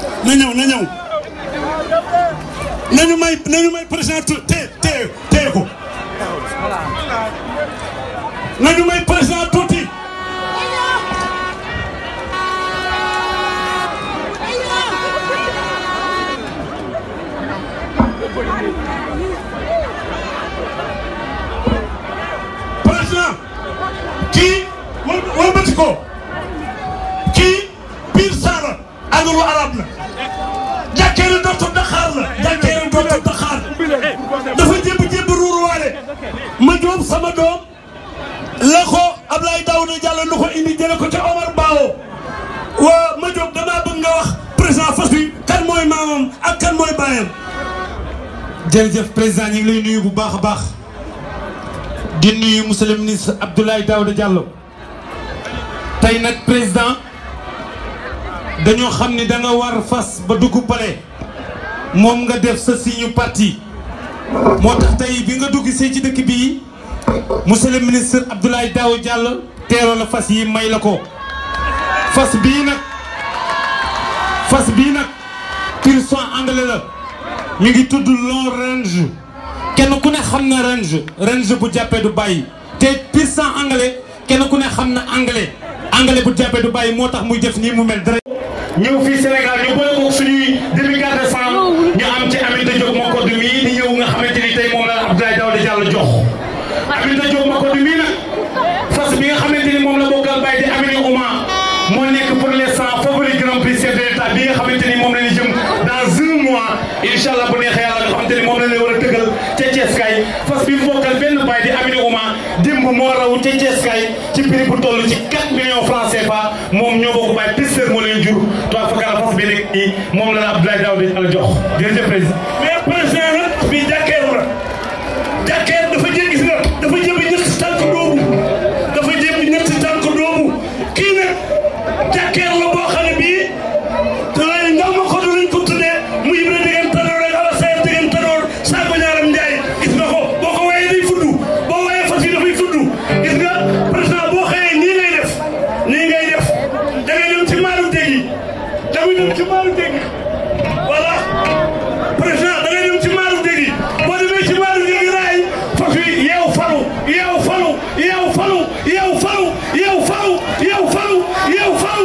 na ñëw na ñëw nañu may nañu may président té té téye ko nañu may président tuuti président kii wal walbati ko kii biir saara agalu arab la jàkkeeri dootu Dakar la jàkkeeri dootu Dakar dafa jébb jébb ruuruwaale ma joom sama doom la ko Ablaye Daouda Diallo lu ko indi jële ko ca Omar Bao waa ma joom damaa bëgg nga wax président fas bi kan mooy maamam ak kan mooy baayam jërëjëf président ñu ngi lay nuyu bu baax a baax di nuyu monsieur le ministre Abdoulaye Daouda Diallo tey nag président dañoo xam ni da nga war fas ba dugg palais moom nga def sa signe parti moo tax tey bi nga dugg see ci dëkk bii monsieur le ministre Abdoulaye Daouda Diallo teeroo la fas yi may la ko fas bii nag fas bii nag pur sang anglais la mi ngi tudd long range kenn ku ne xam na range range bu jàppee du bàyyi te pur sang anglais kenn ku ne xam na anglais anglais bu jàppee du bàyyi moo tax muy def nii mu mel dara. ñëw fii Sénégal ñu boole ko suñuy demi-garde de femme ñu am ci Aminata Diop Macodou mii di ñëw nga xamante ni tey moom la Abdoulaye Daouda Diallo jox Aminata Diop Macodou mii nag fas bi nga xamante ni moom la bokkal bàyyi di Amini Ouma moo nekk pour l'instant favori grand prix chef de l'état bi nga xamante ni moom la ñu jëm dans un mois incha allah bu neexee yàlla nga xamante ni moom la ñu war a tëggal ca Thiès kay fas bi mu bokkal benn bàyyi di Amini Ouma démb moo raw ca Thiès kay ci prix bu toll ci 4 millions francs CFA moom ñoo bokk bàyyi pisteur moo leen jur toi fa kala fas bi nekk nii moom la la Abdoulaye Daouda Diallo jox jërëjëf président mais président